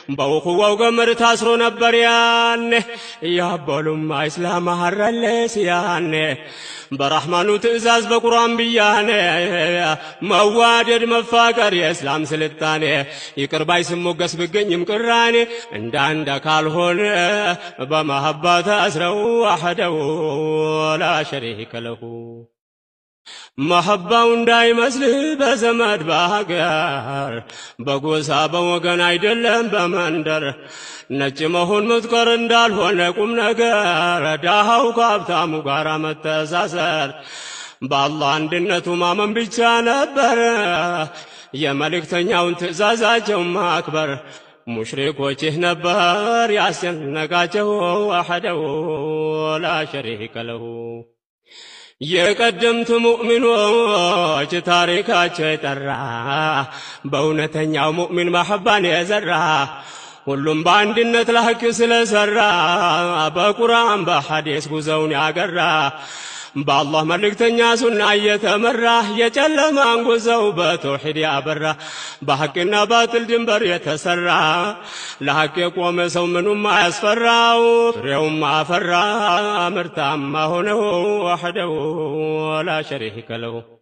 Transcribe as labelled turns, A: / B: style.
A: በውኽዋው ገመድ ታስሮ ነበር ያኔ ያበሉማ ኢስላም አረለስ ያኔ በራሕማኑ ትእዛዝ በቁርአን ብያኔ መዋደድ መፋቀር የእስላም ስልጣኔ ይቅር ባይ ስሞገስ ብገኝም ቅራኔ እንዳንድ ካልሆነ በመሀባ ታስረው አሐደው ላ ሸሪከ ለሁ መሐባው እንዳይመስልህ በዘመድ በሀገር በጎሳ በወገን አይደለም በመንደር ነጭ መሆን ምትቀር እንዳልሆነ ቁም ነገር ዳሃው ከሀብታሙ ጋር መተሳሰር በአላህ አንድነቱ ማመን ብቻ ነበር የመልእክተኛውን ትእዛዛቸው ማክበር ሙሽሪኮች ይህ ነበር ያስጨነቃቸው አሐደው ላ ሸሪከ ለሁ የቀደምት ሙእሚኖች ታሪካቸው የጠራ በእውነተኛው ሙእሚን ማሐባን የዘራ ሁሉም በአንድነት ለሐቅ ስለሰራ በቁርአን በሐዲስ ጉዞውን ያገራ በአላህ መልእክተኛ ሱና እየተመራ የጨለማን ጉዞው በተውሒድ ያበራ በሐቅና ባጥል ድንበር የተሰራ ለሐቅ የቆመ ሰው ምኑም አያስፈራው ፍሬውም አፈራ ምርታማ ሆነው ወሕደው ላ ሸሪከ ለሁ